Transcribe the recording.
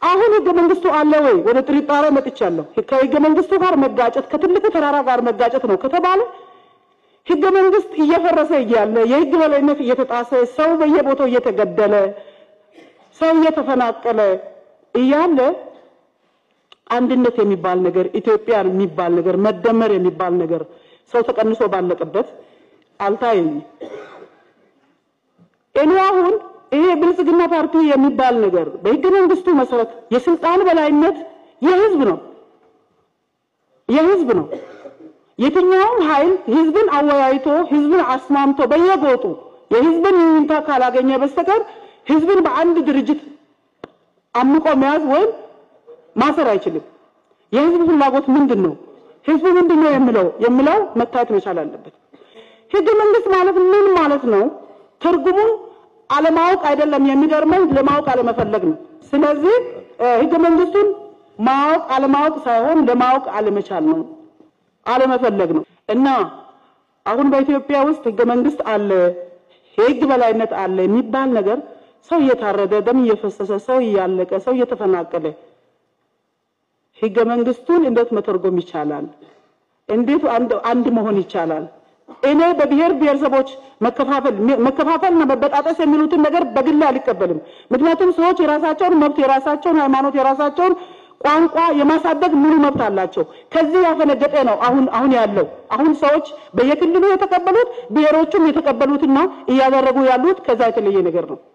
አሁን ህገ መንግስቱ አለ ወይ? ወደ ጥርጣሬ መጥቻለሁ። ከህገ መንግስቱ ጋር መጋጨት ከትልቁ ተራራ ጋር መጋጨት ነው ከተባለ ህገ መንግስት እየፈረሰ እያለ የህግ በላይነት እየተጣሰ ሰው በየቦታው እየተገደለ ሰው እየተፈናቀለ እያለ አንድነት የሚባል ነገር ኢትዮጵያ የሚባል ነገር መደመር የሚባል ነገር ሰው ተቀንሶ ባለቀበት አልታየኝም። እኔ አሁን ይሄ ብልጽግና ፓርቲ የሚባል ነገር በህገ መንግስቱ መሰረት የስልጣን በላይነት የህዝብ ነው የህዝብ ነው። የትኛውም ኃይል ህዝብን አወያይቶ ህዝብን አስማምቶ በየጎጡ የህዝብን ይሁንታ ካላገኘ በስተቀር ህዝብን በአንድ ድርጅት አምቆ መያዝ ወይም ማሰር አይችልም። የህዝብ ፍላጎት ምንድን ነው? ህዝቡ ምንድን ነው የሚለው የሚለው መታየት መቻል አለበት። ህገ መንግስት ማለት ምን ማለት ነው? ትርጉሙን አለማወቅ አይደለም የሚገርመኝ፣ ለማወቅ አለመፈለግ ነው። ስለዚህ ህገ መንግስቱን ማወቅ አለማወቅ ሳይሆን ለማወቅ አለመቻል ነው፣ አለመፈለግ ነው። እና አሁን በኢትዮጵያ ውስጥ ህገ መንግስት አለ፣ የህግ በላይነት አለ የሚባል ነገር ሰው እየታረደ ደም እየፈሰሰ ሰው እያለቀ ሰው እየተፈናቀለ ህገ መንግስቱን እንዴት መተርጎም ይቻላል? እንዴት አንድ መሆን ይቻላል? እኔ በብሔር ብሔረሰቦች መከፋፈል መከፋፈልና መበጣጠስ የሚሉትን ነገር በግል አልቀበልም። ምክንያቱም ሰዎች የራሳቸውን መብት፣ የራሳቸውን ሃይማኖት፣ የራሳቸውን ቋንቋ የማሳደግ ሙሉ መብት አላቸው። ከዚህ ያፈነገጠ ነው አሁን አሁን ያለው አሁን ሰዎች በየክልሉ የተቀበሉት ብሔሮቹም የተቀበሉትና እያደረጉ ያሉት ከዛ የተለየ ነገር ነው።